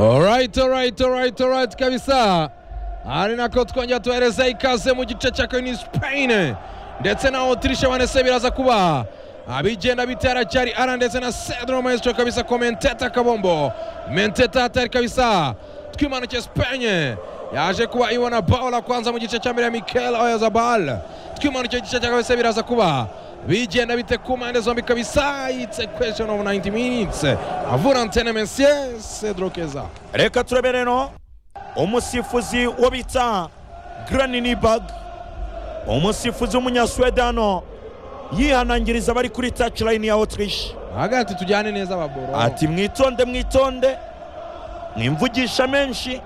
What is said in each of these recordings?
Alright, alright, alright, alright kabisa. ari nako twongera tuhereza ikaze mu gice cya kabiri ni Spain ndetse na Autriche banese biraza kuba abigenda bitera cyari ara ndetse na Cedro Maestro kabisa komenteta kabombo menteta hatari kabisa twimanuke Spain yaje kuba ibona Paula kwanza mu gice cya mbere ya Mikel Oyarzabal twimanuke igice cya kabisa biraza kuba bigenda bite ku mpande zombi kabisa it's a question of 90 minutes avura antene monsieur Cedro Keza reka turebe rero umusifuzi wo bita Graniniberg umusifuzi w'umunyaswedano yihanangiriza abari kuri touchline ya Autriche hagati tujyane neza ababoro ati mwitonde mwitonde mwimvugisha menshi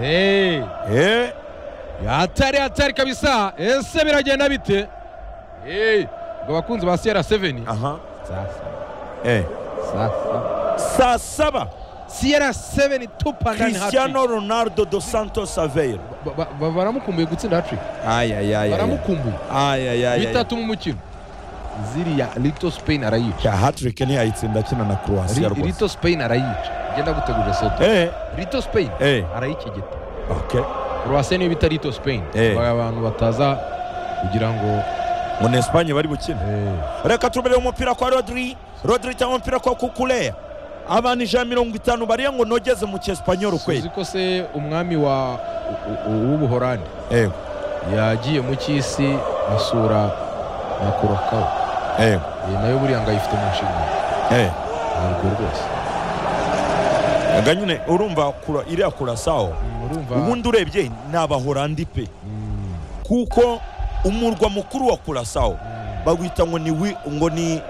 hey. Eh, hatari hatari kabisa ese biragenda bite hey. ngo abakunzi ba CR7 aha sasa eh. sasa saa saba CR7 tupa ndani Cristiano Ronaldo dos Santos Aveiro Ba- ba- ba- baramukumbuye gutsinda hattrick baramukumbuye bitatu mu mukino ziriya lito spain arayica hatrick ntiyayitsinda akina na Croatia Ri- rwose lito spain arayica ngenda gutegura soto eh lito spain eh arayikigita okay croatia niyo bita lito spain Eh. Ba- abantu bataza kugira ngo ngo ni Espagne bari gukina eh, reka turubere umupira kwa rodri rodri cyangwa umupira kwa kukureya abantu ijana na mirongo itanu bariya ngo nogeze mu cyespanyol uzi kweli ko se umwami wa u- u- w'ubuhorandi yego yagiye mu cy'isi asura na kurakawa yego nayo buriya ngo ayifite mu nshingano yego ntabwo rwose aga nyine urumva kura iriya kurasaho Mm, urumva ubundi urebye ni abahorandi pe Mm, kuko umurwa mukuru wa kurasaho mm, bawita ngo ni wi- ngo ni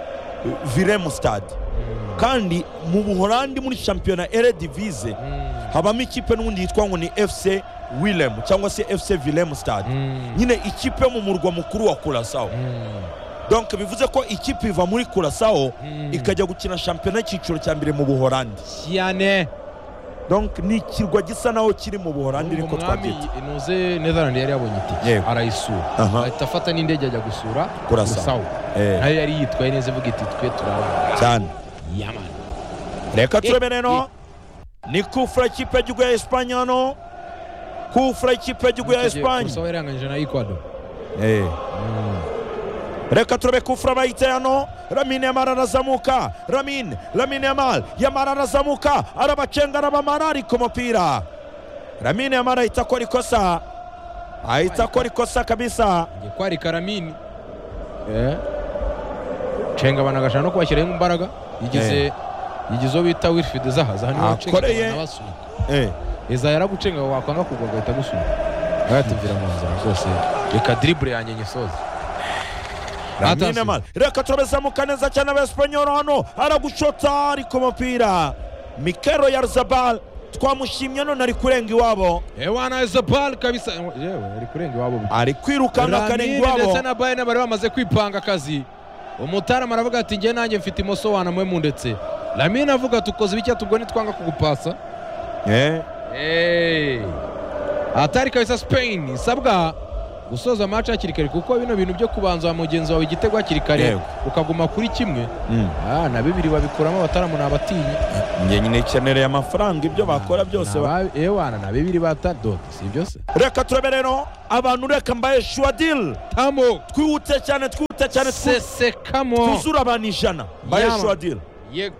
viremu stade mm, kandi mu buhorandi muri shampiyona eredivize mm, habamo ikipe n'ubundi yitwa ngo ni fc willem cyangwa se fc vilem stade mm, nyine ikipe yo mu murwa mukuru wa kurasaho mm, donc bivuze ko ikipe iva muri kurasaho mm. ikajya gukina shampiyona y'icyiciro cya mbere mu buhorandi cyane donc ni ikirwa gisa naho kiri mu buhorandi ariko umwami twabyita nuze netherland yari yabonye itike Yego. arayisura aha ahita afata n'indege ajya gusura kurasa Kurasao. Eh, nayo yari yitwaye neza ivuga iti twe turabana cyane yamani reka turebe Eh, rero ni kufura ikipe y'igihugu ya esipanye hano kufura ikipe y'igihugu ya esipanye kurasao yaranganyije na ecuador Eh. Mm. reka turebe kufura bayiteye hano ramine yamara arazamuka ramine ramine yamara yamara arazamuka arabacenga arabamara ari ku mupira ramine yamara ahita akora ikosa ahita akora ikosa kabisa Ngiye kwarika ramini cenga abantu agashaka no kubashyiraho imbaraga yigize yigize uwo bita wilfrid zaha zaha niwe Akoreye. wacengaga abasunika iza yaragucenga wakwanga kugwa agahita agusunika agahita mvira mu nzira rwose reka diribure yanjye nyisoze ramine Atasi. yamara reka turebe zamuka neza cyane abasipanyoro hano aragushota ari ku mupira mikero yarzabal twamushimye none ari kurenga iwabo ewana isabal kabisa yewe ari kurenga iwabo ari kwirukana akarenga Ramini ndetse iwabo na bayina bari bamaze kwipanga akazi umutaramu aravuga ati njye nanjye mfite imoso wanamwe mu ndetse ramini avuga tukoze ibiki tubwo nitwanga kugupasa Eh, Hey. hatari kabisa Spain isabwa gusoza match hakiri kare kuko bino bintu byo kubanza wa mugenzi wawe igitego hakiri kare Yego. ukaguma kuri kimwe mm. ah, na bibiri babikuramo abataramu ni abatinyi njye nyine kenereye amafaranga ibyo bakora byose Ni ba- aba- ewana na bibiri bata dodo si byose reka turebe rero abantu reka mbaye shuwadil tamo twihute cyane twihute cyane twu- sesekamo twuzure abantu ijana mbaye Yama. shuwadil yego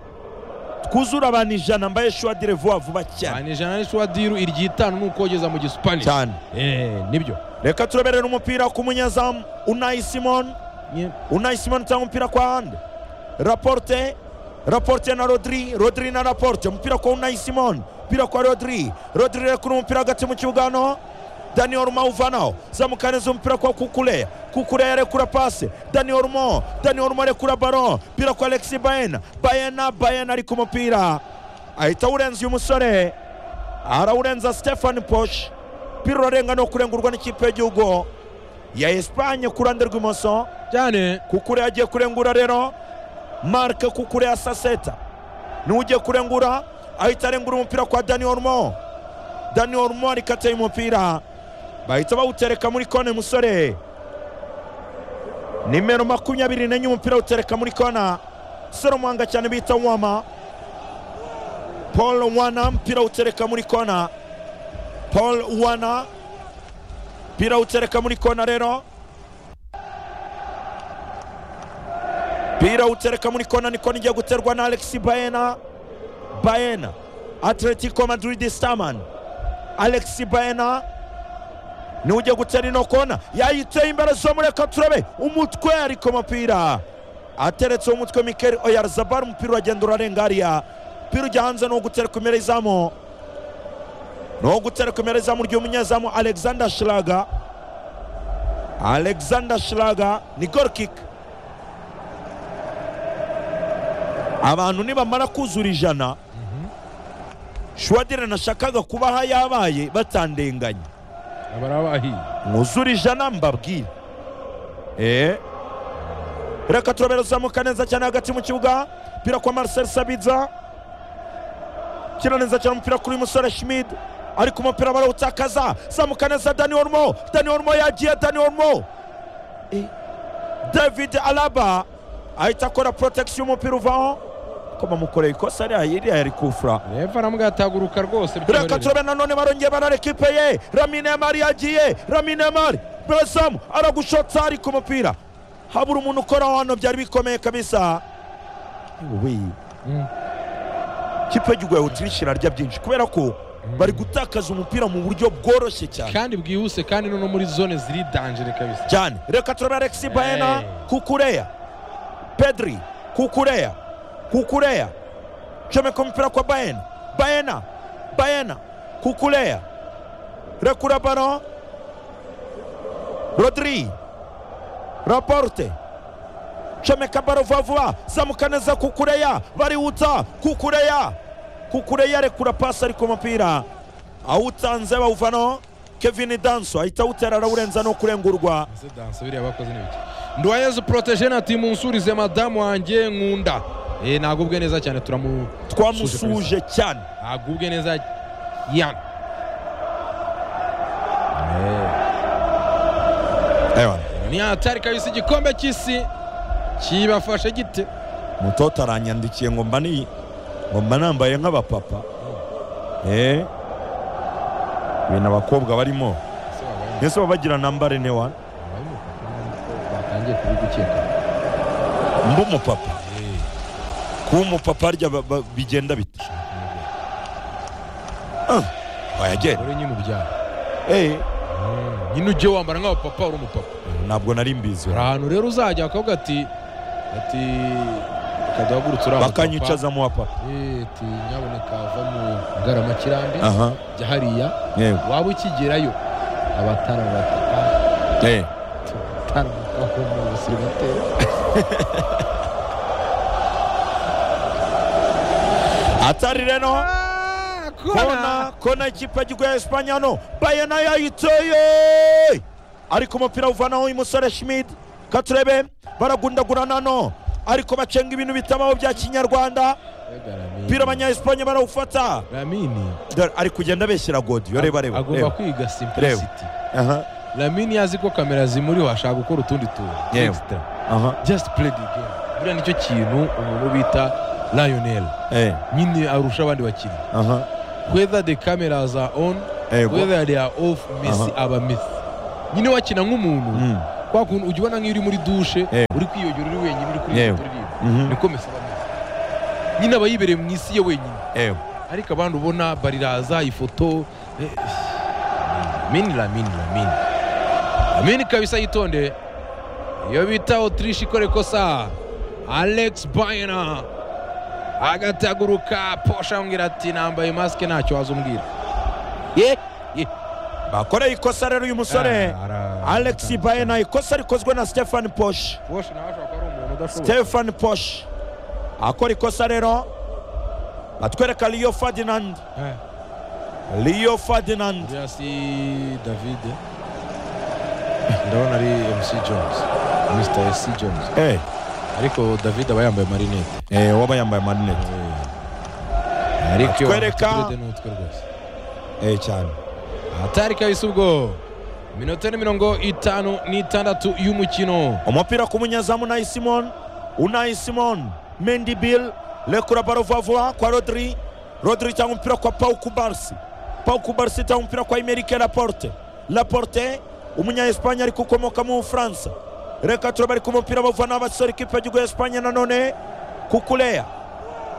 twuzure abantu ijana mbaye shuwadil vuba vuba cyane cyane ijana n'ishwadiro iryitanu ni ukogeza mu gisupani cyane eh nibyo reka turebe rero umupira ku munyezamu unayi simon Nye- unayi simon cyangwa umupira kwa hande raporte raporte na rodri rodri na raporte umupira kwa unayi simon umupira kwa rodri rodri reka uri umupira hagati mu kibuga hano daniel rumo awuvanaho zamuka neza umupira kwa kukureya kukureya arekura pase daniel rumo daniel rumo arekura baro umupira kwa alexi bayena bayena bayena ari ku mupira ahita awurenza uyu musore arawurenza stefan posh umupira urarenga no kurengurwa n'ikipe y'igihugu ya esipanye ku ruhande rw'imoso cyane kukure agiye kurengura rero marke kukure ya saseta niwe ugiye kurengura ahita arengura umupira kwa dani orumo dani orumo arikateye umupira bahita bawutereka muri kona uyu musore nimero makumyabiri nenye umupira awutereka muri kona sore umuhanga cyane bita wama paul wana mpira utereka muri kona paul wana mpira utereka muri kona rero mpira utereka muri kona niko nijya guterwa na alex baena baena atletico madrid staman alex baena niwe ujya gutera ino kona yayiteye imbere zomureka turabe umutwe ariko umupira ateretse umutwe mikel oyarzabal umupira uragenda urarenga hariya umupira ujya hanze ni ugutereka imbere izamu ni ugutereka imbere izamu ry'umunyezamu alexander shiraga alexander shiraga ni gol kick abantu nibamara kuzura ijana shwadire nashakaga kubaha yabaye batandenganye barabahiye mwuzure ijana mbabwire eee reka turabera uzamuka neza cyane hagati mu kibuga umupira kwa marcel sabiza kira neza cyane umupira kuri musore schmid ariko umupira barawutakaza zamuka neza dani ormo dani ormo yagiye dani ormo Eh, david alaba ahita akora porotagisiyo y'umupira uvaho ko bamukoreye ikosa ariya iriya yari kufura refa aramubwira ataguruka rwose reka bitabarira. turabe nanone barongeye barara ekipe ye ramine mari yagiye ramine mari besamu aragushotsa ari ku mupira habura umuntu ukora hano byari bikomeye kabisa Wei, Mm. ikipe y'urwaye utirishi irarya byinshi kubera ko bari gutakaza umupira mu buryo bworoshye cyane kandi bwihuse kandi no muri zone ziri danjere kabisa cyane reka turabe alexi baena Hey. kukureya pedri kukureya kukureya comeka umupira kwa baena baena baena kukureya rekura baro rodri raporte comeka baro vuba vuba zamuka neza kukureya bariwuta kukureya kukureya rekura pasi ariko umupira awutanze bawuvano kevin danso ahita awutera arawurenza no kurengurwa Ese danse biriya bakoze ni biki ndwanyeze proteje nati munsurize madamu wanjye nkunda eh nagubwe neza cyane turamu twamusuje cyane agubwe neza yana ntiyatari kabisa igikombe cy'isi kibafashe gite mutoto aranyandikiye ngo mba ni ngo mba nambaye nk'abapapa eh ibintu abakobwa barimo mbese baba bagira nambare ne wani batangiye kubigukeka mba umupapa kuba umupapa harya ba- ba- bigenda bita Ah, wayagera uri nyine ubyara Eh, nyine ujye wambara nk'abapapa uri umupapa ntabwo nari mbizi hari ahantu rero uzajya akavuga ati ati kadahagurutse uri bakanyicaza mu wapapa ati nyaboneka ava mu ngaramakirambi aha jya hariya yego waba ukigerayo abatarabataka Eh, taramukaho mu busirimateri atari reno kona kona ikipe y'igihugu ya esipanye hano bayena yayiteye ariko umupira uvanaho uyu musore schmid katurebe baragundagurana hano ariko bacenga ibintu bitabaho bya kinyarwanda umupira abanya-esipanye barawufata ramini Dore, ari kugenda abeshyira godiyo reba reba agomba reba. kwiga simplicity Aha, ramini yazi ko kamera zimuriho ashaka gukora utundi tuntu Yewe. extra aha, just play the game buriya nicyo kintu umuntu bita lionel eh, nyine arusha abandi bakinnyi aha, whether the cameras are on yego. whether they are off messi aba messi nyine wakina nk'umuntu Mm, kwa kuntu ujya ubona nk'iyo uri muri dushe Eh. uri kwiyogera uri wenyine uri kuri Yewe. uririmba mhm, niko mesi aba mesi nyine aba yibereye mu isi ye wenyine yego. ariko abandi ubona bariraza ifoto eh, mini ramini ramini ramini kabisa yitonde iyo bita otirishi ikora ikosa alex bayena agataguruka posha amubwira ati nambaye masike ntacyo wazumubwira ye ye bakoreye ikosa rero uyu musore alex bayena ikosa rikozwe na stefan posh posha nawe ashobora kuba ari umuntu udashobora stefan posh akora ikosa rero batwereka leo ferdinand Eh. leo ferdinand uriya si david ndabona ari mc jones mr c jones Eh, ariko david aba yambaye marinete eh, waba yambaye marinete ariko iyo Atwereka- wambaye uturede n'utwe rwose eh, cyane hatari kabisa ubwo minota ni mirongo itanu n'itandatu y'umukino umupira ku munyezamu unayi simon unayi simon mendy bill lekura baro vuba vuba kwa rodri rodri cyangwa umupira kwa paul kubarsi paul kubarsi cyangwa umupira kwa imerike laporte laporte umunya esipanye ariko ukomoka mu bufaransa reka turaba ariko umupira bavana abasore ikipe y'igihugu ya esipanye nanone kukuleya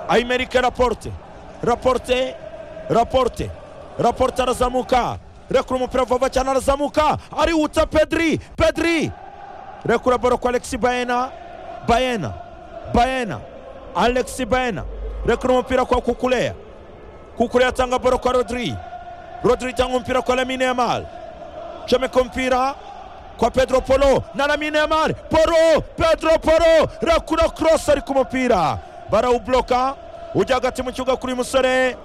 ayimerike raporte raporte raporte raporte arazamuka rekura umupira vuba cyane arazamuka ariwutsa pedri pedri rekura baro kwa alexi bayena bayena bayena alexi bayena rekura umupira kwa kukuleya kukuleya atanga baro kwa rodri rodri cyangwa umupira kwa lamine yamal comeka umupira kwa pedro polo na lamine yamal polo pedro polo rekura cross ari ku mupira barawubloka ujya hagati mu kibuga kuri uyu musore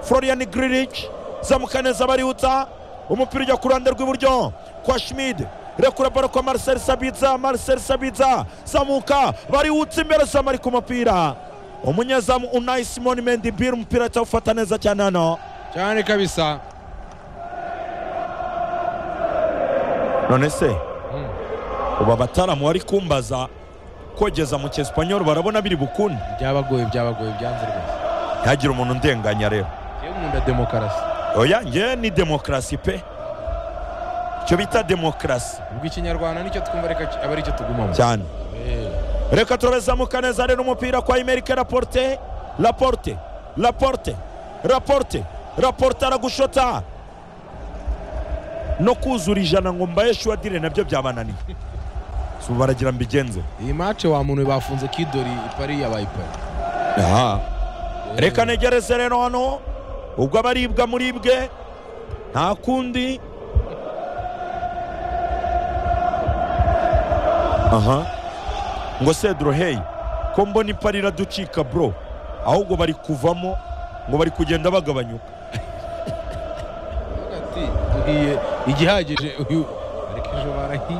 florian grilic zamuka neza barihuta umupira ujya ku ruhande rw'iburyo kwa schmid rekura baro kwa marcel sabitza marcel sabitza zamuka barihutse imbere zamu ari ku mupira umunyezamu unayi simoni mendibir umupira cyawufata neza cyane hano cyane kabisa none se ubu abataramu bari kumbaza kogeza mu cyesipanyoro barabona biri bukunde byabagoye byabagoye byanze rwose ntihagire umuntu ndenganya rero yewe nkunda demokarasi oya njye ni demokarasi pe icyo bita demokarasi ubwo ikinyarwanda nicyo twumva reka ki- aba aricyo tugumamo cyane Eh, reka turabezamuka neza rero umupira kwa imerike raporte raporte raporte raporte raporte aragushota no kuzura ijana ngo mbaye shuwadire nabyo byabananiye si ubu baragira mbigenze iyi mace wa muntu bafunze kidori ipari yabaye ipari Aha. reka ntegereze rero hano ubwo abaribwa muribwe nta kundi aha ngo sedro hey ko mbona ipari iraducika bro ahubwo bari kuvamo ngo bari kugenda bagabanyuka Aravuga ati, "Duhiye igihagije uyu ariko ejo barahiye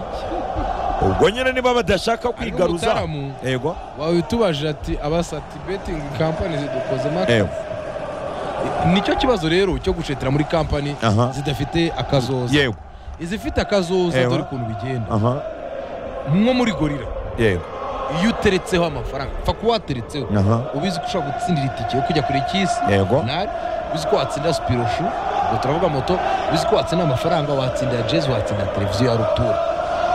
ubwo nyine niba badashaka kwigaruza umutaramu. yego wawe utubajije ati abasati betingi kampani zidukoze maka Ewe. nicyo kibazo rero cyo gucetera muri kampani Aha. zidafite akazoza yego izifite akazoza Ewa. dore ukuntu bigenda aha nko muri gorira yego iyo uteretseho amafaranga pfa kuba wateretseho aha ubizi ko ushobora gutsindira itike yo kujya kure y'isi yego nari uzi ko watsindira supiroshu ubwo turavuga moto uzi ko watsinda amafaranga watsindira jezi watsindira televiziyo ya rutura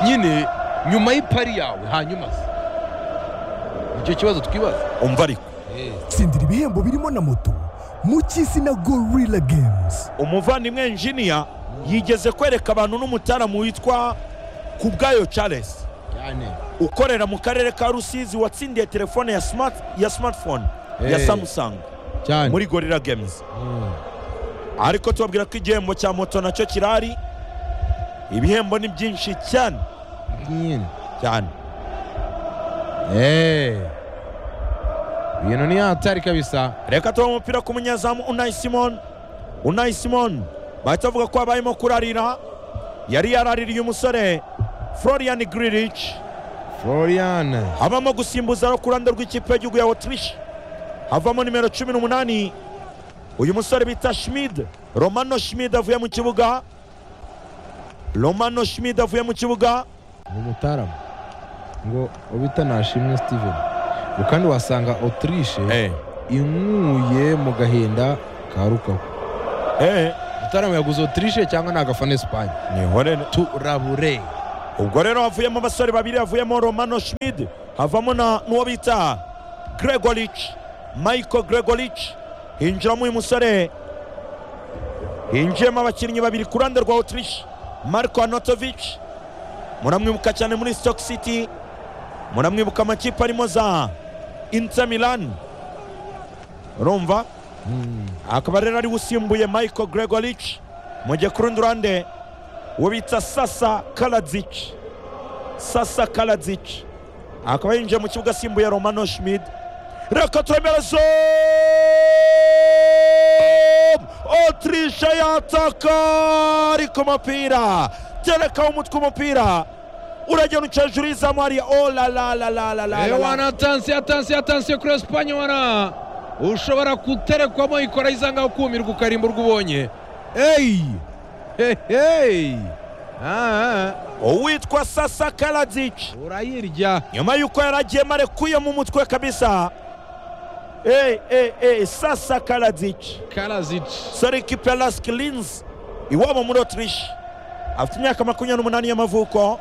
nyine nyuma y'ipari yawe hanyuma se nicyo kibazo twibaza umva ariko Eh. tsindira ibihembo birimo na moto mu cy'izina gorilla games umuvandimwe enjiniya yigeze kwereka abantu n'umutaramu witwa kubwayo charles cyane ukorera mu karere ka rusizi watsindiye telefone ya, smart, ya smartphone ya Hey. samsung cyane muri gorilla games Mm. ariko tubabwira ko igihembo cya moto nacyo kirahari ibihembo ni byinshi cyane nyine cyane Eh. ibintu ni hatari kabisa reka tuba umupira ku munyezamu unayi simon unayi simon bahita bavuga ko abayemo kurarira yari yaraririye umusore florian grilic florian habamo gusimbuza ku ruhande rw'ikipe y'igihugu ya otirishe havamo nimero cumi n'umunani uyu musore bita schmid romano schmid avuye mu kibuga romano schmid avuye mu kibuga ni umutaramu ngo ubita nashimwe steven ngo kandi wasanga otirishe inkuye mu gahinda ka rukaku Eh, mutaramu yaguze otirishe cyangwa ni agafana esipanye nihorere turabure ubwo rero havuyemo abasore babiri havuyemo romano schmid havamo na n'uwo bita gregoric michael gregoric hinjiramo uyu musore hinjiyemo abakinnyi babiri ku ruhande rwa otirishe marko anotovic muramwibuka cyane muri stock city muramwibuka amakipe arimo za inter milan urumva Mm. akaba rero ariwe usimbuye michael gregoric mu gihe ku rundi ruhande uwo bita sasa karadzic sasa karadzic akaba yinjiye mu kibuga asimbuye romano schmid reka turemere zoom otirishe yataka ariko umupira terekaho umutwe umupira uragenda uca hejuru y'izamu hariya olalalalalalalala ewana atansiyo atansiyo atansiyo kuri esipanye wana ushobora guterekwamo ikora izanga ukumirwa ukarimburwa ubonye eyi heheyi uwitwa sasa karadzic urayirya nyuma y'uko yari agiyemo arekuye mu mutwe kabisa Hey, hey, hey. Sasa Kaladzic karazici Sarik Pelaskilins iwabo muri Autriche afite imyaka makumyabiri n'umunani y'amavuko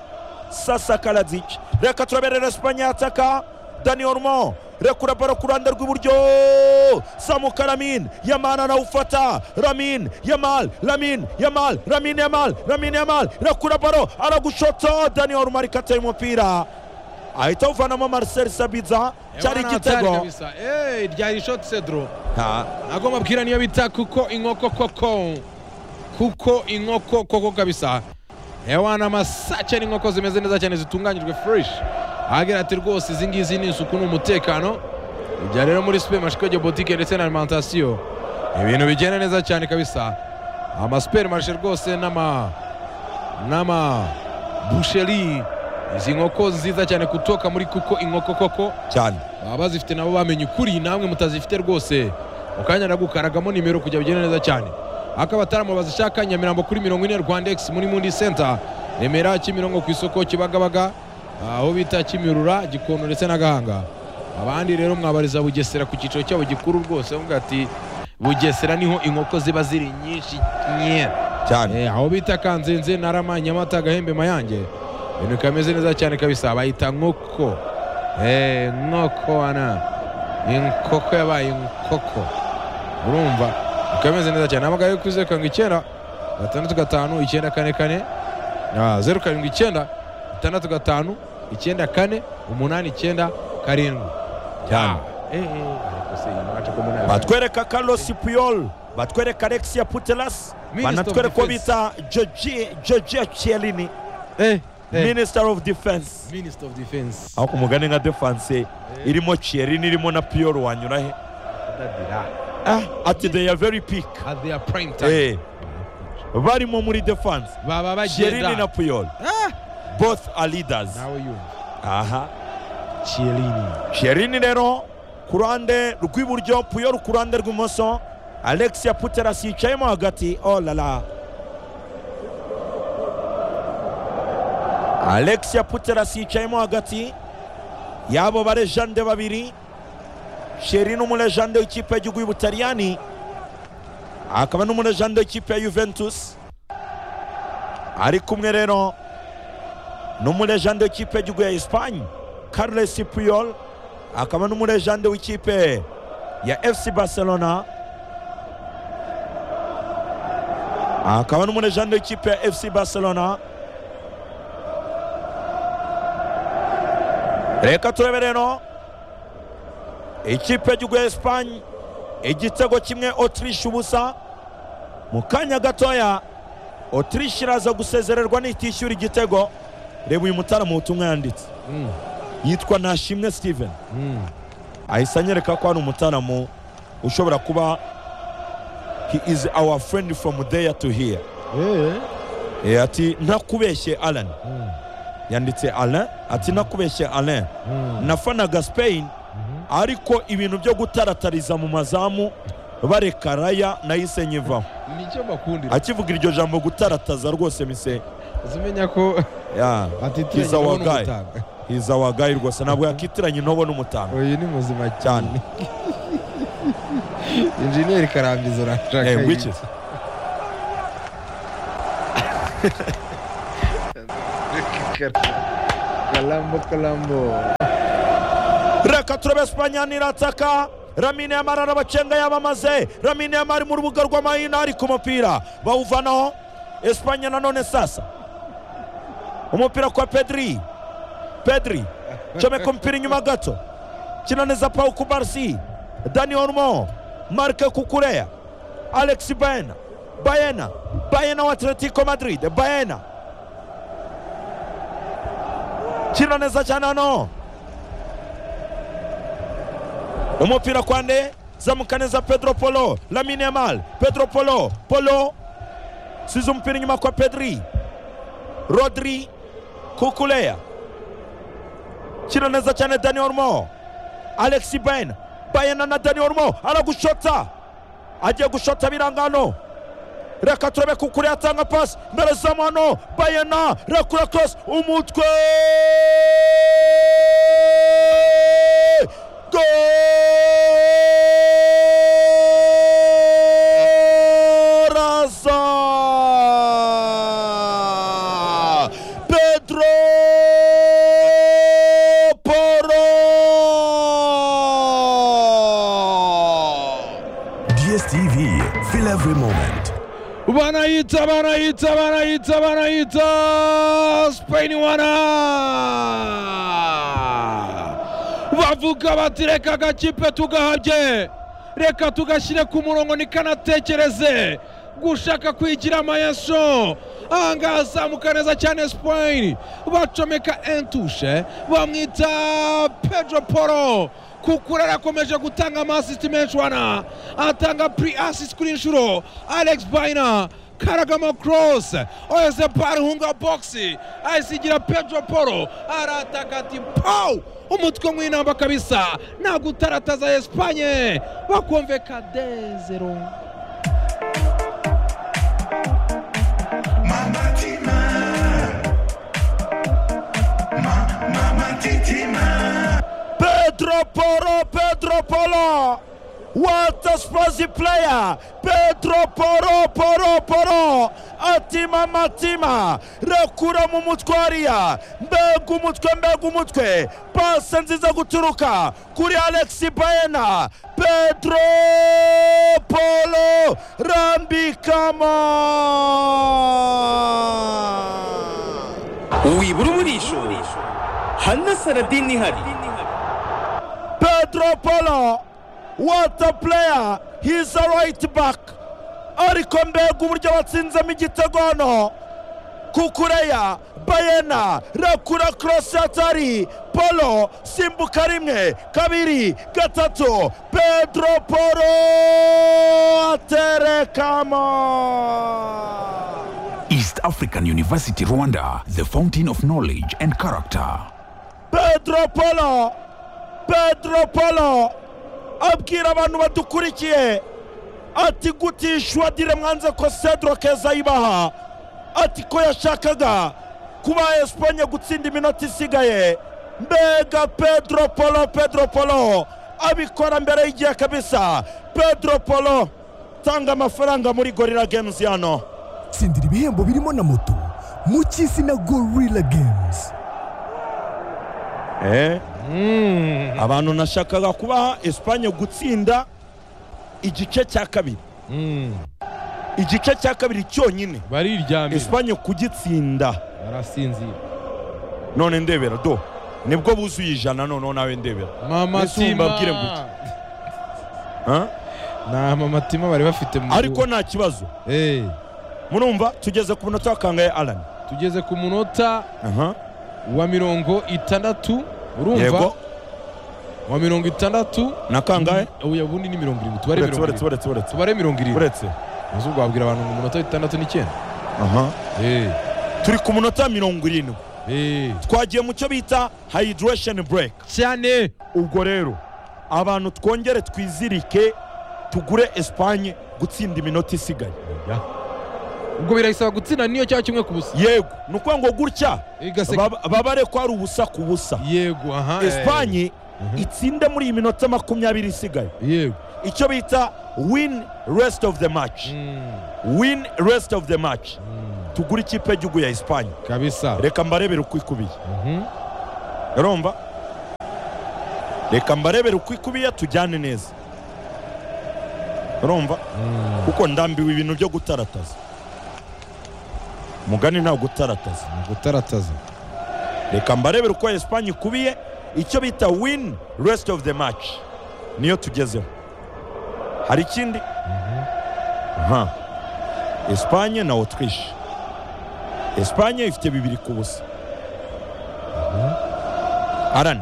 Sasa Kaladzic reka turaberera Espanye yataka Dani Olmo rekura baro ku ruhande rw'iburyo Samuka Lamin Yamal arawufata Lamin Yamal Lamin Yamal Lamin Yamal Lamin Yamal rekura baro aragushota Dani Olmo ariko ateye umupira ahita awuvanamo Marcel Sabitza cyari igitego ryari ishoti sedro Ha, ntabwo mbabwira niyo bita kuko inkoko koko kuko inkoko koko kabisa hewana masace n'inkoko zimeze neza cyane zitunganyijwe fresh ahagira ati rwose izi ngizi ni isuku ni umutekano ibya rero muri supermarché boutique ndetse na alimentation ibintu bigenda neza cyane kabisa ama supermarché rwose n'ama n'ama boucherie izi nkoko nziza cyane kutoka muri kuko inkoko koko cyane baba bazifite nabo bamenye ukuri namwe mutazifite rwose mukanya nagukaragamo nimero kujya bigenda neza cyane akaba ataramo bazishaka nyamirambo kuri mirongo ine rwanda egisi muri mundi senta remera kimirongo ku isoko kibagabaga aho bita kimirura gikondo ndetse na gahanga abandi rero mwabariza bugesera ku cyiciro cyabo gikuru rwose bavuga ati bugesera niho inkoko ziba ziri nyinshi nye cyane Eh, aho bita kanzenze narama nyamata gahembe mayange ibintu bikameze neza cyane kabisa bayita nkoko Eh, nkoko wana inkoko yabaye inkoko urumva bikameze neza cyane amagare yo kuri zeru karindwi icyenda gatandatu gatanu icyenda kane kane Ah, zeru karindwi icyenda gatandatu gatanu icyenda kane umunani icyenda karindwi Cyane. Ah, eh, eh, ariko se iyi match ko mbona- batwereka carlos puyol batwereka alexia putelas Minister banatwereka of uwo Defense. bita Giorgi- giorgio chiellini Eh, eh, minister of defense Minister of Defense. aho ku mugani nka defense irimo chiellini irimo na puyol wanyura he Ah, ati they are very peak At their prime time. Eh, barimo muri defense baba chiellini bagenda na puyol both are leaders nawe yumva aha chiellini chiellini rero ku ruhande rw'iburyo puyol ku ruhande rw'imoso alexia putelas yicayemo hagati oh la la alexia putelas yicayemo hagati yabo barejande babiri chiellini umurejande w'ikipe y'igihugu y'ubutaliyani akaba n'umurejande w'ikipe ya juventus ari kumwe rero n'umurejande w'ikipe y'igihugu ya esipanye carles puyol akaba n'umurejande w'ikipe ya fc barcelona akaba n'umurejande w'ikipe ya fc barcelona reka turebe rero ikipe y'igihugu ya esipanye igitego kimwe otirishe ubusa mu kanya gatoya otirishe iraza gusezererwa nitishyura igitego reba uyu mutaramu ubutumwa yanditse Mm, yitwa Nashimwe Steven mm. ahise anyereka ko hari umutaramu ushobora kuba he is our friend from there to here Eh, ati ntakubeshye Alan Mm, yanditse Alan ati ntakubeshye Alan mm. nafanaga Spain ariko ibintu byo gutaratariza mu mazamu barekaraya nahise nyivaho nicyo bakundira akivuga iryo jambo gutarataza rwose mise uzumenya ko yeah. He's atitiranye our wowe guy. n'umutanga. he's our guy rwose ntabwo yakitiranye intobo n'umutanga uyu ni muzima cyane injeniyeri karambizo urashaka Eh, iki? which is- karambo karambo reka turebe esipanye nirataka ramine yamara arabacenga yabamaze ramine yamara mu rubuga rw'amahina ari ku mupira bawuvanaho esipanye nanone sasa umupira kwa pedri pedri comeka umupira inyuma gato kina neza pawu ku barisi dani ormo marke kukureya alexi bayena bayena bayena wa atletico madrid bayena kina neza cyane hano umupira kwande zamuka neza pedro polo lamine yamal pedro polo polo size umupira inyuma kwa pedri rodri kukuleya kina neza cyane dani ormo alexi ben bayena na dani ormo aragushota agiye gushota birangano reka turebe kukureya atanga pasi mbere zamu hano bayena rekura cross umutwe Go! Coraza! Pedro Porro! DSTV, feel every moment. wanaita wanaita wanaita wanaita spain wana bavuga bati reka agakipe tugahabye reka tugashyire ku murongo nikanatekereze gushaka kwigira amayeso ahangaha azamuka neza cyane spain bacomeka entushe bamwita pedro poro kuko rero akomeje gutanga amasisiti menshi wana atanga puri asisi kuri inshuro alex bayina karagama cross oyeze pari hunga bogisi ayisigira pedro poro arataka ati pawu umutwe w'inamba kabisa ntabwo utarataza esipanye bakumveka dezero Pedro Porro, Pedro Porro! What a Spazzy player! Pedro Porro, Porro, Porro! Atima Matima! Rekura mu mutwe hariya! Mbega umutwe, mbega umutwe! Pase nziza guturuka kuri Alex Baena! Pedro Porro! Rambikamo! wibura umurisho hana saradini ihari Pedro Polo, what a player! He's a right back. Ariko mbega uburyo batsinzemo igitego hano kukureya bayena rakura korosi atari polo simbuka rimwe kabiri gatatu pedro polo aterekamo East African University, Rwanda, the fountain of knowledge and character. pedro polo pedro polo abwira abantu badukurikiye ati gutishwa dire mwanze ko cedro keza yibaha ati ko yashakaga kuba esipanye gutsinda iminota isigaye mbega pedro polo pedro polo abikora mbere y'igihe kabisa pedro polo tanga amafaranga muri gorira games hano tsindira ibihembo birimo na moto mu cy'isi na gorilla games eh? abantu nashakaga kubaha esipanye gutsinda igice cya kabiri igice cya kabiri cyonyine bariryamira esipanye kugitsinda barasinzira none ndebera do nibwo buzuye ijana noneho nawe ndebera mama Mbese mumbabwire tima gutya. Huh? nta mama tima bari bafite mu ariko nta kibazo Eh, murumva tugeze ku munota wakangaye arani tugeze ku munota Aha. wa mirongo itandatu urumva yego wa mirongo itandatu na kangahe uya ubundi ni mirongo irindwi tubare uretse mirongo uretse irindwi uretse uretse tubare mirongo irindwi uretse maze ubwo wabwira abantu ngo umunota w'itandatu n'icyenda Aha. Eh, turi ku munota mirongo irindwi eh. twagiye mu cyo bita hayidiresheni bureke cyane ubwo rero abantu twongere twizirike tugure esipanye gutsinda iminota isigaye ubwo birayisaba gutsinda niyo cyangwa kimwe ku busa yego ni ukuvuga ngo gutya igase baba- baba ari ko ari ubusa ku busa yego aha eh, esipanye Mhm. itsinde muri iyi minota makumyabiri isigaye yego icyo bita win rest of the match Mm, win rest of the match mm, tugure ikipe y'igihugu ya esipanye kabisa reka mbarebere uko ikubiye Mhm. urumva reka mbarebere uko ikubiye tujyane neza urumva Mm, kuko ndambiwe ibintu byo gutarataza mugani ntabwo utarataza ni gutarataza reka mbarebere uko esipanye ikubiye icyo bita win rest of the match niyo tugezeho hari ikindi nka esipanye na otirishe esipanye ifite bibiri ku busa arane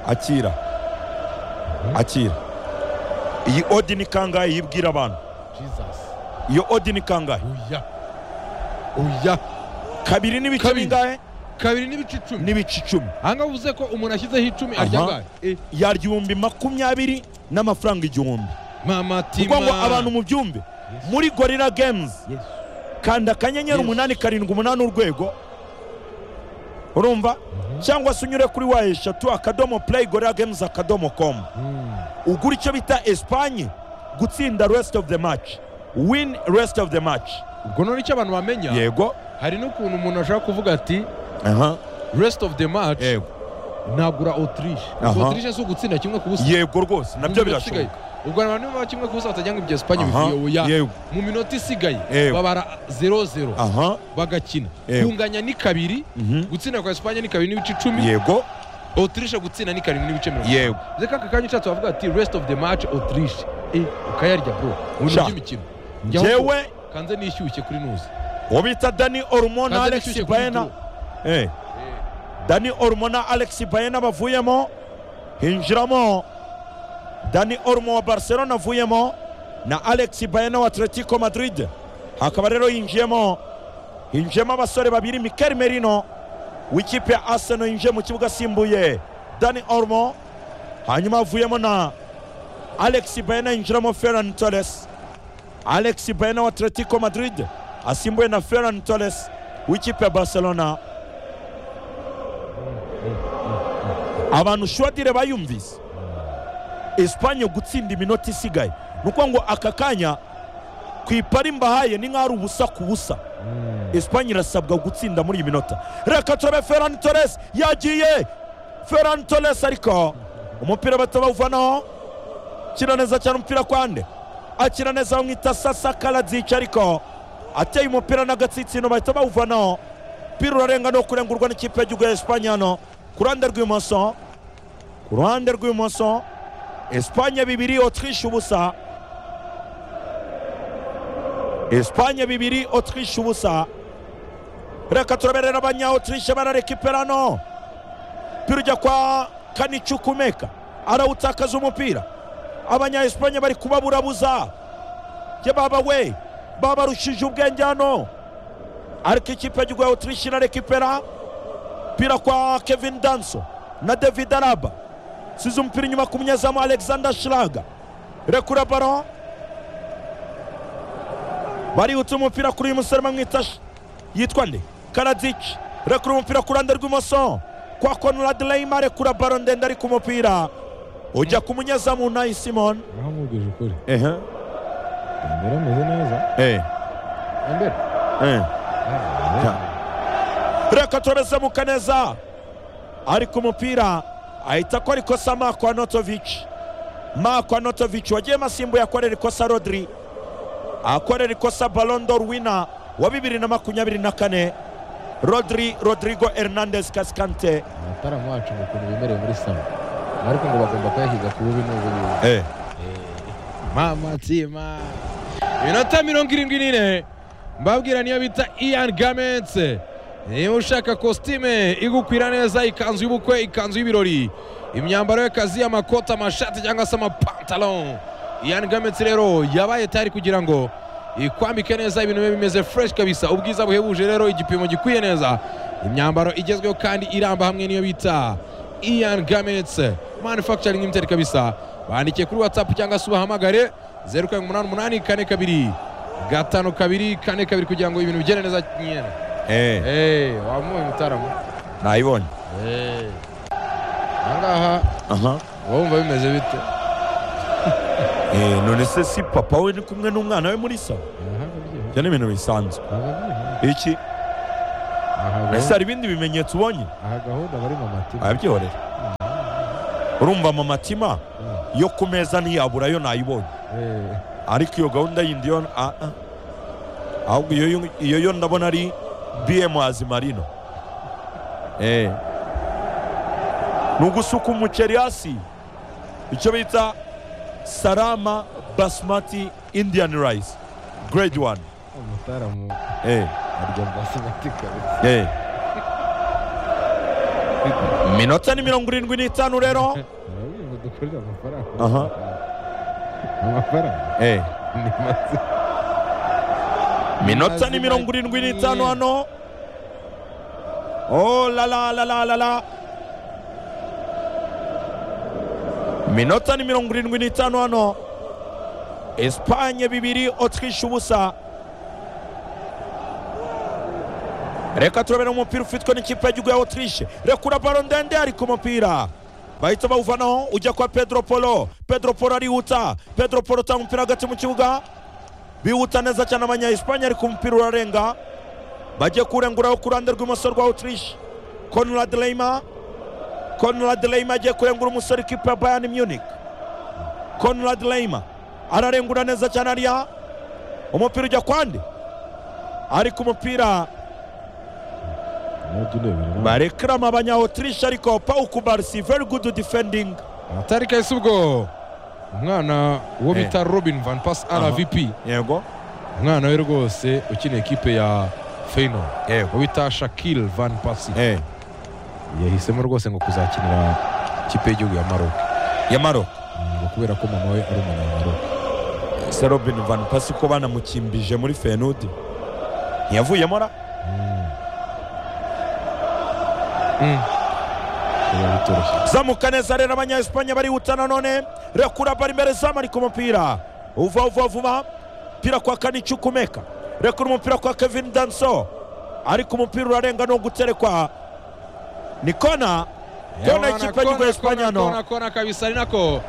akira akira iyi odi ni kangahe yibwira abantu jesus iyo odi ni kangahe oya oya kabiri n'ibice Kabiri. bingahe kabiri n'ibice icumi n'ibice icumi ahangaha uvuze ko umuntu ashyizeho icumi arya Aha. ngahe Eh, yarya ibihumbi makumyabiri n'amafaranga igihumbi mama kuko tima ngo abantu mubyumve muri gorira games Yes. kanda akanyenyeri Yes. umunani karindwi umunani urwego urumva cyangwa se unyure kuri wa eshatu akadomo play gorilla games akadomo com ugura icyo bita esipanye gutsinda rest of the match win rest of the match ubwo none icyo abantu bamenya yego hari n'ukuntu umuntu ashaka kuvuga ati aha rest of the match yego nagura autriche Aha. autriche si ugutsinda kimwe ku busa yego rwose Mu minota nabyo birashoboka isigaye. ubwo abantu niba kimwe ku busa batagira ngo ibyo esipanye Aha, bivuye oya yego. mu minota isigaye Yego. babara 0-0 aha bagakina Yego. kunganya ni kabiri gutsinda kwa esipanye ni kabiri n'ibice icumi yego autriche gutsinda ni karindwi n'ibice mirongo itanu. yego Ndetse kaka kanya ushatse wavuga ati rest of the match autriche Eh, ukayarya bro mu bintu Sha. by'imikino Njya aho njyewe ngo kanze nishyushye kuri nuzi uwo bita dani orumona Kanze alex nishyushye kuri bayena draw. Eh. dani orumona alex bayena bavuyemo hinjiramo dani orumo wa barcelona avuyemo na alex bayena wa atletico madrid hakaba rero yinjiyemo hinjiyemo abasore babiri mikel merino w'ikipe ya arsenal yinjiye mu kibuga asimbuye dani orumo hanyuma avuyemo na alex bayena yinjiramo ferran torres alex bayena wa atletico madrid asimbuye na ferran torres w'ikipe ya barcelona abantu shwadire bayumvise esipanye gutsinda iminota isigaye ni ukuvuga ngo aka kanya ku ipari mbahaye ni nk'aho ari ubusa ku busa esipanye irasabwa gutsinda muri iyi minota reka turabe ferran torres yagiye ferran torres ariko umupira batabawuvanaho akina neza cyane umupira kwande akina neza bamwita sasa karadzic ariko ateye umupira n'agatsinsino bahita bawuvanaho umupira urarenga no kurengurwa n'ikipe y'igihugu ya esipanye hano ku ruhande rw'ibumoso ku ruhande rw'ibumoso esipanye bibiri otwishe ubusa esipanye bibiri otwishe ubusa reka turaberera abanya otwishe bararekipera hano umupira ujya kwa kanicukumeka arawutakaza umupira abanya esipanye bari kubaburabuza ye baba we babarushije ubwenge hano ariko ikipe y'igihugu ya otwishe irarekipera umupira kwa kevin danso na david araba size umupira inyuma ku munyezamu alexander shiraga rekura baro barihutse umupira kuri uyu musore bamwita Sh- yitwa nde karadzic rekura umupira ku ruhande rw'imoso kwa conrad leima rekura baro ndende ari ku mupira ujya ku munyezamu nayi simon uramwubwije ukuri ehe mbere ameze neza ehe mbere ehe reka turabezamuka neza ariko umupira ahita akora ikosa mako anotovic mako anotovic wagiyemo asimbuye akorera ikosa rodri akorera ikosa balondor wina wa bibiri na makumyabiri na kane rodri rodrigo hernandez kasikante amataramu wacu ngo ukuntu bemerewe muri salo ariko ngo bagomba kuyashyiga ku bubi n'ubu n'ubu mama tima minota mirongo irindwi n'ine mbabwira niyo bita ian gamense niba ushaka kositime igukwira neza ikanzu y'ubukwe ikanzu y'ibirori imyambaro y'akazi amakoti amashati cyangwa se amapantalo ian gamense rero yabaye tayari kugira ngo ikwambike neza ibintu bibe bimeze fresh kabisa ubwiza buhebuje rero igipimo gikwiye neza imyambaro igezweho kandi iramba hamwe niyo bita ian gamets manufacturing limited kabisa bandikiye kuri whatsapp cyangwa se ubahamagare zeru karindwi umunani umunani kane kabiri gatanu kabiri kane kabiri kugira ngo ibintu bigende neza nyine hey, wamuye mutaramo nayibonye hey. ahangaha wumva bimeze bite none se si papa we ni kumwe n'umwana we muri sa ibyo ni ibintu bisanzwe iki ese hari ibindi bimenyetso ubonye aha gahunda barimo amatima abyihorera urumva amatima yo ku meza ntiyabura yo nayibonye ariko iyo gahunda yindi yo ah, ah. ahubwo iyo yo- iyo yo ndabona ari bm azimarino Eh. ni ugusuka umuceri hasi icyo bita sarama basmati indian rice grade one umutaramu Eh. arya basimati kabisa Eh. minota ni mirongo irindwi n'itanu rero barabwira ngo dukorere amafaranga Aha. amafaranga Eh. ni make minota Mazi ni mirongo irindwi makeya. n'itanu hano oh la la la la la la minota ni mirongo irindwi n'itanu hano esipanye bibiri otwishe ubusa reka turabera umupira ufitwe n'ikipe y'igihugu ya otirishe rekura baro ndende ari ku mupira bahita bawuvanaho ujya kwa pedro polo pedro polo arihuta pedro polo utanga umupira hagati mu kibuga bihuta neza cyane abanyahisipanye ariko umupira urarenga bagiye kurenguraho ku ruhande rw'imoso rwa otirishe konrad leyma konrad leyma agiye kurengura umusore ikipe ya bayani munich konrad leyma ararengura neza cyane ariya umupira ujya kwande ariko umupira barekrama abanya otirishe ariko paul kubarisi very good defending atari kahise ubwo umwana uwo Eh. bita robin van pas Aha. rvp yego umwana we rwose ukina ekipe ya feyino yego uwo bita shakil van pasi eh yahisemo rwose ngo kuzakinira ikipe y'igihugu ya maroc yamaro Mm, ngo kubera ko mama we ari umunyamaroc se robin van pasi ko banamukimbije muri fenudi ntiyavuyemo ra biba bitoroshye zamuka neza rero abanyaesipanye barihuta nanone rekura bari imbere zamu ari ku mupira uva uva vuba umupira kwa kanici ukumeka rekura umupira kwa kevin danso ariko umupira urarenga ni uguterekwa ni kona kona Yaona, ikipe y'igihugu ya esipanye kona, hano kona, kona kabisa ari nako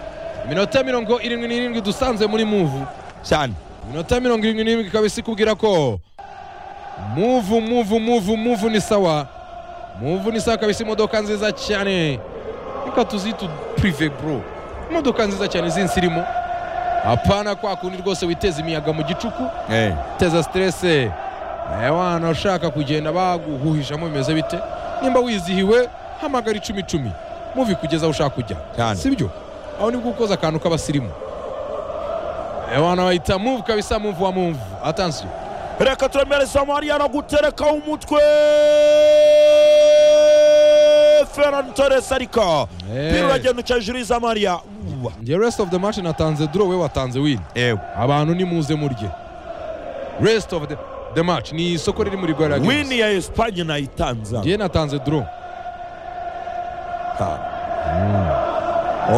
minota mirongo irindwi n'irindwi dusanze muri muvu cyane minota mirongo irindwi n'irindwi kabisa ikubwira ko muvu muvu muvu muvu ni sawa muvu ni sawa kabisa imodoka nziza cyane reka tuzite purive bro imodoka nziza cyane izinsi irimo apana kwa kundi rwose witeza imiyaga mu gicuku uteza siterese wana ushaka kugenda baguhuhijamo bimeze bite nimba wizihiwe hamagara icumi icumi muvi kugeza aho ushaka kujya Cyane. sibyo aho nibwo ukoze akantu k'abasirimu wana bahita muvu kabisa muvu wa muvu atansiyo reka turemereza mariya no guterekaho umutwe ferran torres ariko Eh. pira uragenda uca hejuru y'iza mariya Uwa. njye rest of the match natanze duro we watanze win ewe abantu nimuze murye rest of the, the match ni isoko riri muri rwanda games wini ya esipanye nayitanza njye natanze duro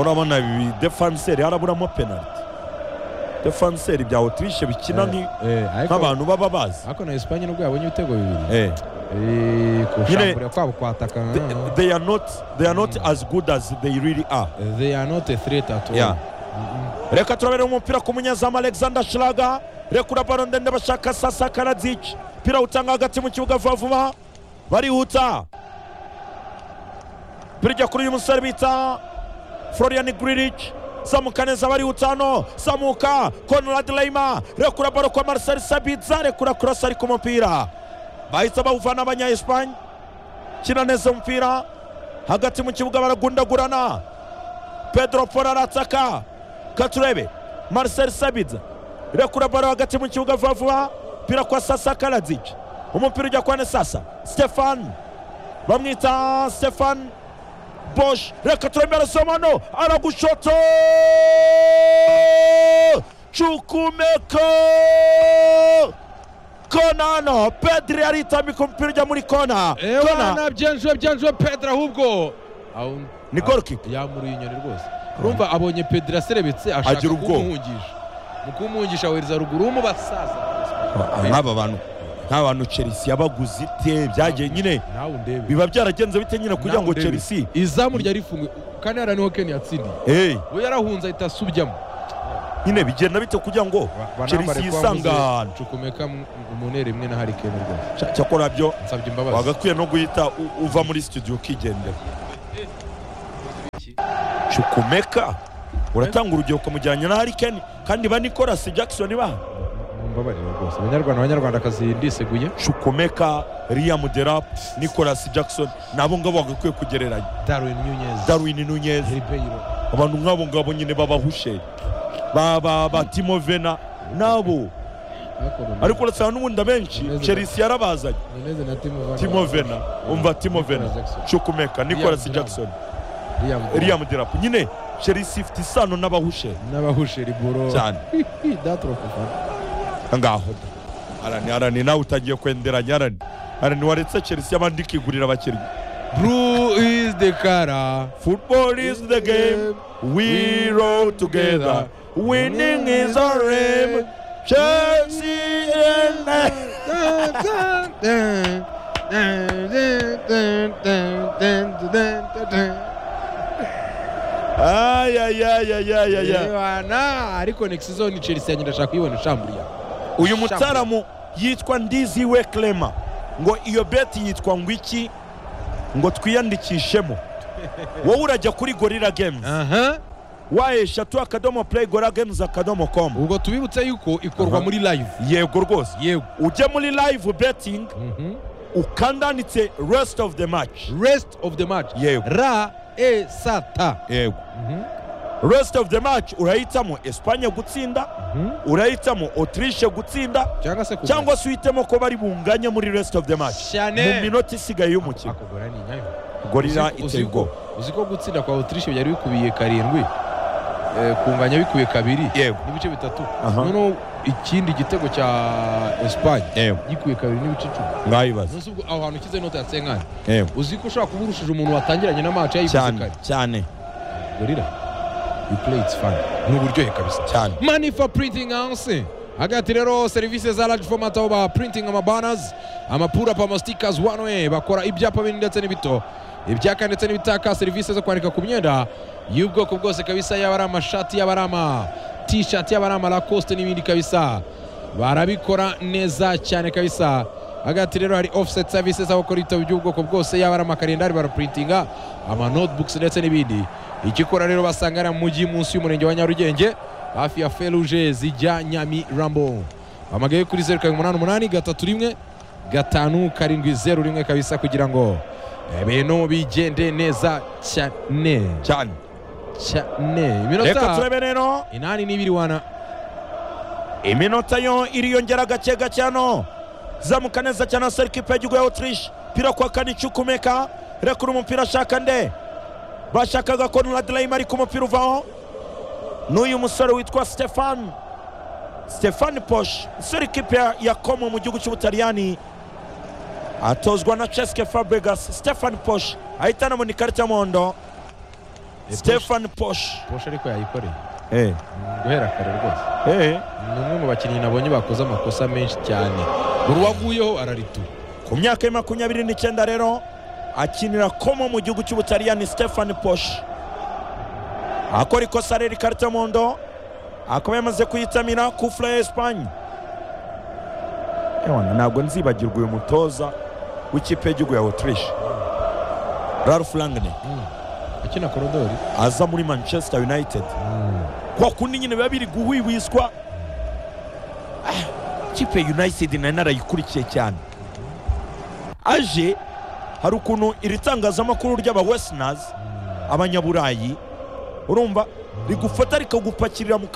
urabona ibi defanseri haraburamo penaliti defanseri bya otirishe bikina Eh, nki- eh, ariko- nk'abantu baba bazi ariko na esipanye nubwo yabonye ibitego bibiri Eh, Eh, kushambura kwabo kwatakana they- they are not they are not as good as they really are they are not a threat at all Yeah. reka turabere umupira ku munyezamu alexander shiraga rekura baro ndende bashaka sasa karadzic pira utanga hagati mu kibuga vuba vuba barihuta pira ijya kuri uyu musore bita florian griric zamuka neza barihuta hano zamuka conrad leyma rekura baro kwa marcel sabitza rekura kurasa ari ku mupira bahita bawuvana abanyaespanye kina neza umupira hagati mu kibuga baragundagurana pedro polo arataka katurebe marcel sabiza irekura baro hagati mu kibuga vuba vuba pira kwa sasa karadzic umupira ujya kwa sasa stefan bamwita stefan bosh reka turemere somano aragushoto cukumeko kona hano pedri aritambika umupira ujya muri kona kona ewana byanjwe byanjwe pedro ahubwo Aho- Ni goal kick. yamuruye inyoni rwose urumva abonye pedro aserebetse ashaka Agira ubwoba. kumuhungisha mu kumuhungisha awereza ruguru w'umubasaza nk'aba bantu nk'aba bantu chelsea yabaguze ite byagiye nyine nawe undebe biba byaragenze bite nyine kugira Nawe ngo undebe. chelsea izamu ryari rifunguye kandi hariya niho ken yatsindiye hey, we yarahunze ahita asubjamo nyine bigenda bite kugira ngo chelsea yisanga ahantu cukumeka mu ntera imwe na harikeni rwose Cya- cyakora byo nsabye imbabazi wagakwiye no guhita u- uva muri studio ukigendera cukumeka uratanga urugero ukamujyanye na harikeni kandi ba nicolas jackson ba mumbabarira rwose abanyarwanda abanyarwandakazi ndiseguye cukumeka liam derap nicolas jackson nabo ngabo wagakwiye kugereranya darwin nunez darwin nunez ribeiro abantu nk'abo ngabo nyine babahushe ba ba ba timovena nabo ariko urasanga n'ubundi abenshi Nunez- chelsea yarabazanye nunez na timo van timovena umva timovena Nicolas Jackson. cukumeka nicolas Liam jackson Liam liam dirapu nyine chelsea ifite isano n'abahushe n'abahushe riboro cyane datro kufa ngaho da. arani arani nawe utagiye kwenderanya arani arani waretse chelsea abandi ikigurira abakinnyi bru is the kara football is the game we roll together winning is our aim chelsea and I- ayayayayayaya Bana, ariko next zone Chelsea yanyina ashaka kuyibona ishamburiya uyu mutaramu yitwa ndiziwe clema ngo iyo beti yitwa ngo iki ngo twiyandikishemo wowe urajya kuri gorira games aha wa eshatu akadomo play gorira games akadomo com ubwo tubibutse yuko ikorwa Aha. muri live yego rwose yego ujya muri live betting Mhm. ukandanditse rest of the match rest of the match Yego. ra e sa ta yego Mhm. rest of the match urahitamo espanye gutsinda Mhm. urahitamo autriche gutsinda cyangwa se kugura. cyangwa se uhitemo ko bari bunganye muri rest of the match Cyane. mu minota isigaye y'umukino Ako kugura ni nyayo gorira Uzi- iteye uzi ko- ubwoba uzi ko gutsinda kwa autriche byari bikubiye karindwi eh, kunganya bikubiye kabiri Yego. n'ibice bitatu Aha. noneho ikindi gitego cya espanye Yego. gikubiye kabiri n'ibice icumi mwabibaze munsi ubwo aho hantu ukize inota ya senkani yego uzi ko ushobora kuba urushije umuntu watangiranye na match yayivuze cyane kare cyane gorira you play it's fun ni uburyohe kabisa cyane money for printing house hagati rero serivisi za large format aho ba printing amabanners amapura pa amastikers one way bakora ibyapa binini ndetse n'ibito ibyaka ndetse n'ibitaka serivisi zo kwandika ku myenda y'ubwoko bwose kabisa yaba ari amashati yaba ari ama t-shirt yaba ari ama lacoste n'ibindi kabisa barabikora neza cyane kabisa hagati rero hari offset services aho bakora ibitabo by'ubwoko bwose yaba ari amakarendari baraprintinga ama notebooks ndetse n'ibindi igikora rero basanga ari mu mujyi munsi y'umurenge wa nyarugenge hafi ya feruje zijya nyamirambo bamagaye kuri zeru karindwi umunani umunani gatatu rimwe gatanu karindwi zeru rimwe kabisa kugira ngo ibintu bigende neza cyane cyane cyane reka iminota turebe rero inani n'ibiri wana iminota yo iriyongera gake gake hano zamuka neza cyane asara ikipe y'igihugu ya autriche pira kwa kane icukumeka rekura umupira ashaka nde bashakaga ko nuradirayimu ariko umupira uvaho n'uyu musore witwa stefan stefan posh usura ikipe ya- ya komo mu gihugu cy'ubutaliyani atozwa na ceske fabregas stefan posh ahita anabona ikarita y'umuhondo Posh. stefan posh posha ariko yayikoreye Eh, Mm, guhera kare rwose eh. ni umwe mu bakinnyi nabonye bakoze amakosa menshi cyane buri waguyeho araritura ku myaka ya makumyabiri n'icyenda rero akinira komo mu gihugu cy'ubutaliyani stefan posh akora ikosa rero ikarita y'umuhondo akaba yamaze kuyitamira kufura ya esipanye ewana ntabwo nzibagirwa uyu mutoza w'ikipe y'igihugu ya autriche ralph langne akina korodori aza muri manchester united kwa kundi nyine biba biri guhwihwiswa Ah, ikipe ya united nari narayikurikiye cyane aje hari ukuntu iri tangazamakuru ry'abawesinazi abanyaburayi urumva rigufata rikagupakirira mu